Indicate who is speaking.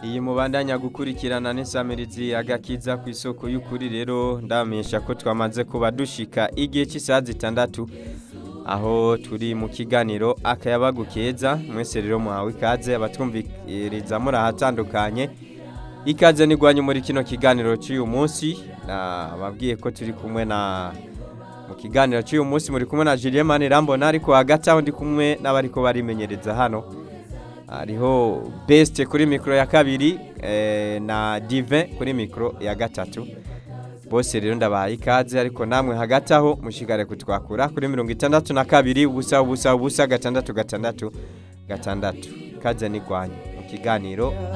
Speaker 1: iyi mubandanya gukurikirana n'isamirizi agakiza ku isoko y'ukuri rero ndamenyesha ko twamaze kuba dushika igihe cy'isaha zitandatu aho turi mu kiganiro akayabagu keza mwese rero muhawe ikaze abatwumviriza muri ahatandukanye ikaze nigwanye muri kino kiganiro cy'uyu munsi nababwiye ko turi kumwe na mu kiganiro cy'uyu munsi muri kumwe na Julien Manirambona ariko hagati aho ndi kumwe n'abariko barimenyereza hano hariho best kuri mikoro ya kabiri eh, na divin kuri mikoro ya gatatu bose rero ndabahaye ikaze ariko namwe hagati aho mushigare kutwakura kuri mirongo itandatu na kabiri ubusa ubusa ubusa gatandatu gatandatu gatandatu kaze nigwanye mu kiganiro